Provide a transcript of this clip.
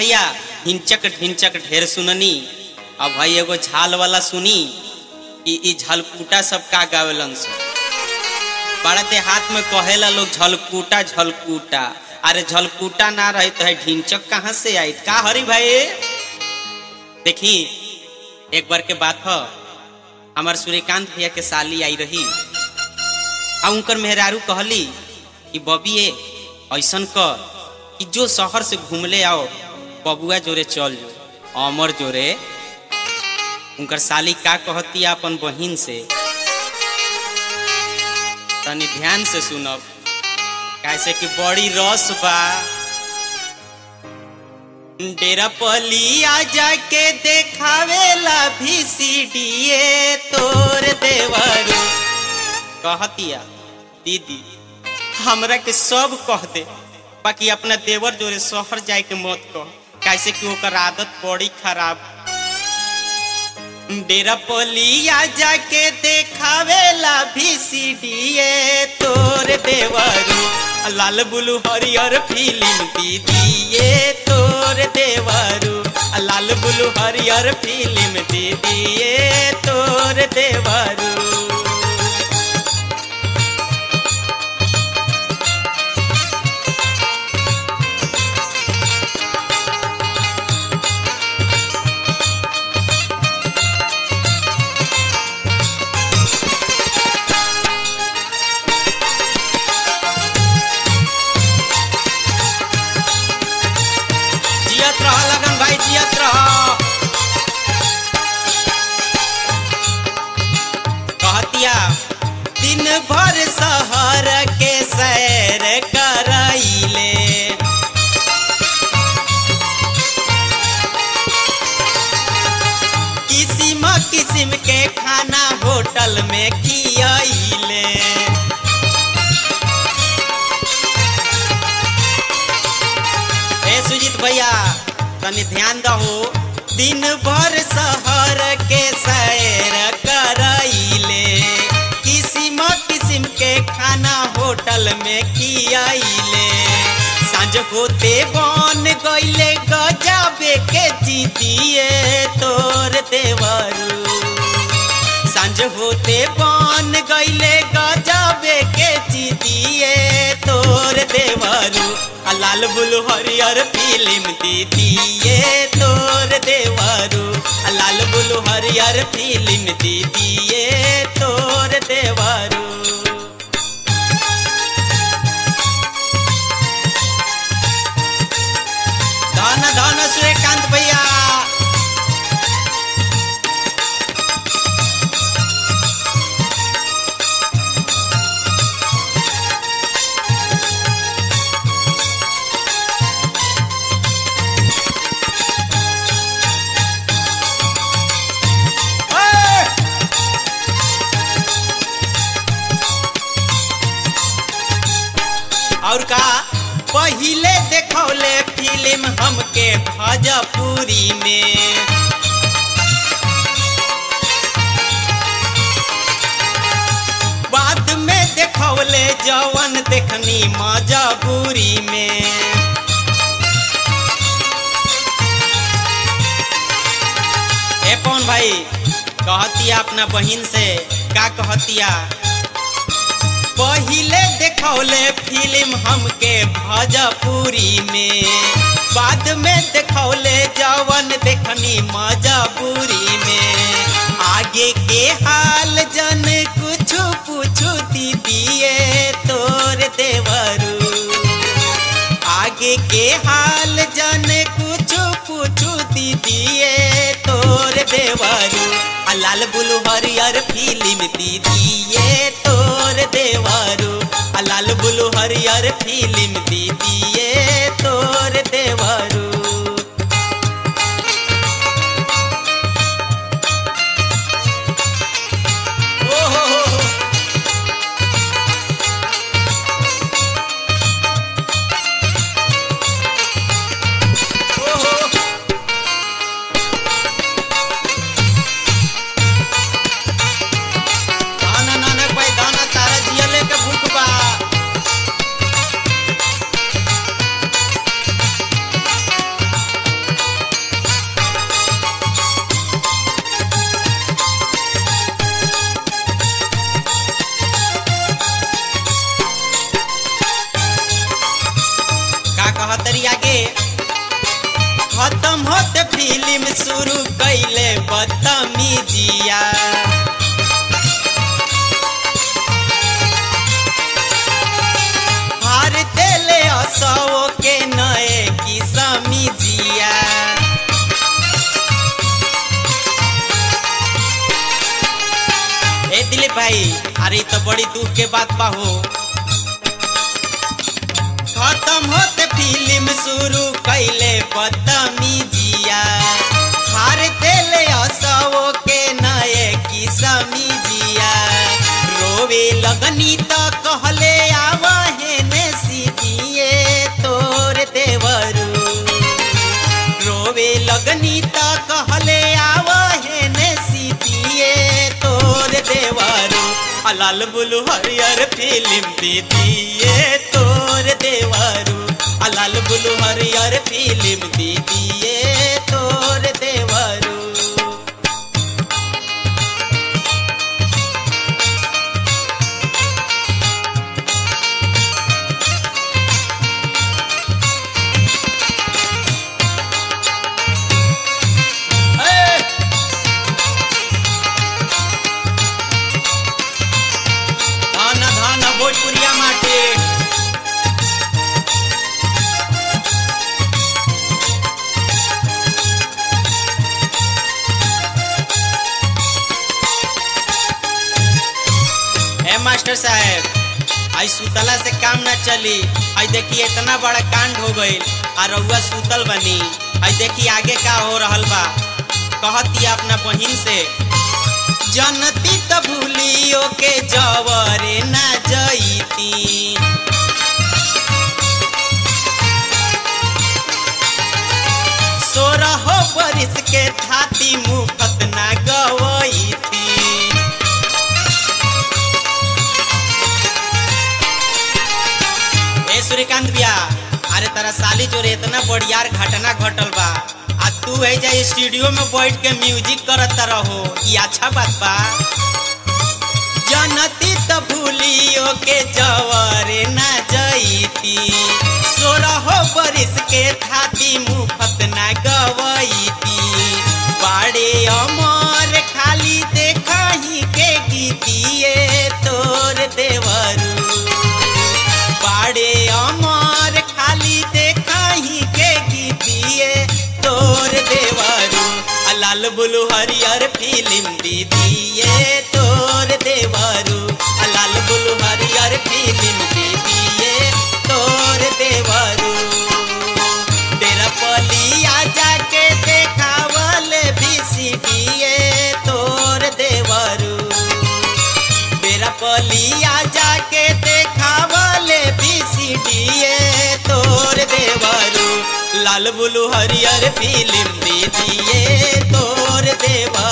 कहानिया ढिंचक ढिंचक ढेर सुननी अब भाई एगो झाल वाला सुनी कि ई झलकूटा सब का गावेलन से बड़ा देहात में कहेला लोग झलकूटा झलकूटा अरे झलकूटा ना रही तो है ढिंचक कहाँ से आई का हरी भाई देखी एक बार के बात ह हमार सूर्यकांत भैया के साली आई रही आ उनकर मेहरारू कहली कि बबी ए ऐसन कर कि जो शहर से घूमले आओ बबुआ जोरे चल जो अमर जोरे उनकर साली का कहती अपन बहिन से तनी ध्यान से सुनब कैसे कि बड़ी रस बा डेरा पलिया जाके देखावेला भी सीडीए तोर देवरू कहतिया दीदी हमरा के सब कह दे बाकी अपना देवर जोरे शहर जाए के मत कह कैसे कि ओकर आदत बड़ी खराब डेरा पलिया जाके देखावेला भी सीडीए तोर देवरू लाल बुलू हरियर फिल्म दीदिए तोर देवरू लाल बुलू हरियर फिल्म दीदिए तोर देवरू जियत रह लगन भाई जियत रह कहतिया दिन भर शहर के सैर करैले किसिम किसिम के खाना होटल में खियैले ए सुजीत भैया तनी ध्यान दहो दिन भर शहर के सैर करैले किसिम किसिम के खाना होटल में खियाइले सांझ होते बन गईले गजाबे के जीतिए तोर देवरू सांझ होते बन गईले गजाबे के जीतिए तोर देवरू आ लाल बुलू हरियर फिल्म दीदिए तोर देवरू आ लाल बुलू हरियर फिल्म दीदिए तोर देवरू धन धन सूर्यकांत भैया ओए! और का पहिले देखौले फिल्म हमके भजपुरी में बाद में देखौले जवन देखनी मजबूरी में ए कौन भाई कहतिया अपना बहिन से का कहतिया पहिले देखौले फिल्म हमके भजपुरी में बाद में देखौले जवन देखनी मजबूरी में आगे के हाल जन कुछ पूछू दीदिए तोर देवरू आगे के हाल जन कुछ पूछू दीदिए तोर देवरू आ लाल बुलू हरियर फिल्म दीदिए तोर देवरू आ लाल बुलू हरियर फिल्म दीदिए तोर देवरू ओहो हो हो। ओहो दाना नानक भाई दाना तारा जियले के भूख बा खत्म होते फिल्म शुरू कैले बदतमीजिया हार देले असो के नए की समीजिया ए दिलीप भाई अरे तो बड़ी दुख के बात बा हो खत्म होते फिल्म शुरू कैले बदतमीजिया हार देले असो के नए की समीजिया रोवे लगनी तो कहले आवहे ने सीधिए तोर देवरू रोवे लगनी तो कहले आवहे ने सीधिए तोर देवरू आ लाल बुलू हरियर फिल्म दीदिए तोर देवरू आ लाल बुलू हरियर फिल्म दीदिए तोर देवरू ए! धान धान भोजपुरिया माटी ए मास्टर साहब आई सुतला से काम ना चली आई देखी इतना बड़ा कांड हो गई आ रउआ सुतल बनी आई देखी आगे का हो रहल बा कहतिया अपना बहिन से जनती त भूलियो के जवरे ना जईती सोरह बरिस के थाती मुफत ना गवईती ए सूर्यकांत भैया अरे तारा साली जोरे इतना बढ़ियार घटना घटल बा आ तू है जा स्टूडियो में बैठ के म्यूजिक करत रहो ये अच्छा बात बा जनती त भूलियो के जवरे ना जईती सोरह बरिस के थाती मुफत ना गवईती बाड़े अमर खाली देखही के गीतिए तोर देवरू बाड़े अमर खाली देखही के गीतिए तोर देवरू आ लाल बुलू हरियर फिल्म दीदिए तोर देवरू आ लाल बुलू हरियर फिल्म दीदिए तोर देवरू तेरा पलिया जाके देखावल बीसीडीए तोर देवरू मेरा पलिया जाके देखावले बीसीडीए तोर देवरू लाल बुलू हरियर फिल्म दीजिए तोर देवरू